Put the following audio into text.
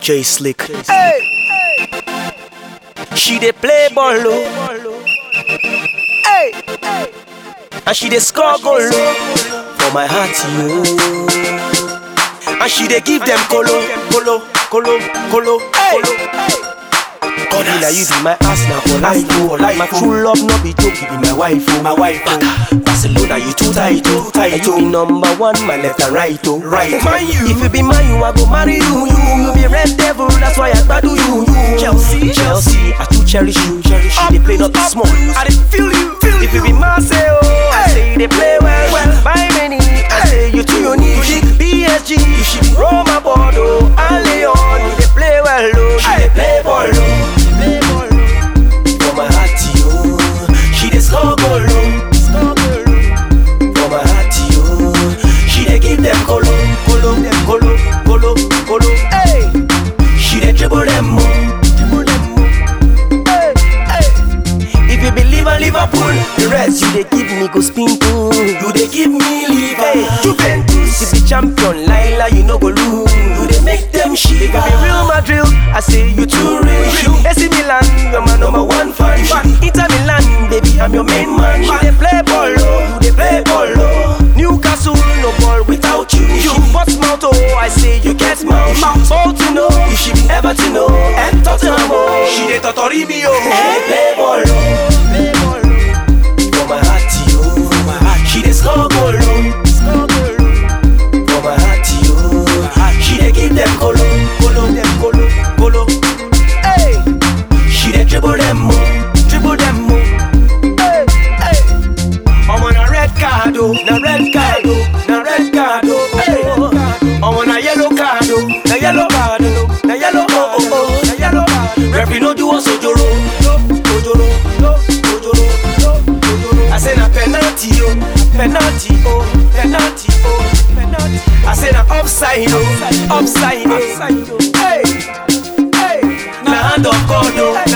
J Slick. Hey. She dey play ball low. Hey. And she dey score goal low. For my heart, you. And she dey give them colo, colo, colo, colo, colo. God be like you be my ass now for life, oh, life. My true love no be joke, you be my wife, oh, my wife. Oh. Barcelona, you too tight, oh, tight. You be number one, my left and right, oh, right. Man, you. If you be mine, you I go marry you, you. You be red devil, that's why I gbadu you, you. Chelsea, Chelsea, I too cherish you, cherish you. They play not too small, I dey feel you, feel If you be Marseille, oh, I say they play well, well. Buy many, I say you too unique. PSG, you should be Roma, Bordeaux, and Leon. You dey play well, oh, she dey play ball, oh. Play ball, oh. For my heart, yo, she dey score goal, oh. Score goal, oh. For my heart, yo, she dey give them colo, colo, colo, colo, colo. Hey, she dey dribble them, oh, dribble them, oh. Hey, hey. If you believe in Liverpool, the rest you dey give me go spin too. You dey give me liver. Hey, Juventus, you be champion, Laila, you no go lose. You dey make them shit. If you be Real Madrid, I say you too real. AC Milan, you're my number one fan. Inter Milan, baby, I'm your main man. You dey play ball, oh, you dey play ball, oh. Newcastle, no ball without you. You Portsmouth, oh, I say you get mouth. Bolton, oh, you should be Everton, oh, and Tottenham, oh. She dey totori me, oh. Hey, play ball, oh, play ball, oh. For my heart, yo, for my heart, she dey score goal, oh. Score goal, oh. For my heart, yo, she dey give them colo, colo, them colo, colo. Hey, she dey dribble them, oh, dribble them, oh. Hey, hey. I'm on a red card, oh, na red card, oh, na red card, oh. Hey, I'm on a yellow card, oh, na yellow card, oh, na yellow, oh, oh, oh, na yellow card. Referee no do us ojoro, ojoro, ojoro, ojoro. I say na penalty, oh, penalty, oh, penalty, oh, penalty. I say na offside, oh, offside, oh. Hey, hey, na hand of God, oh, na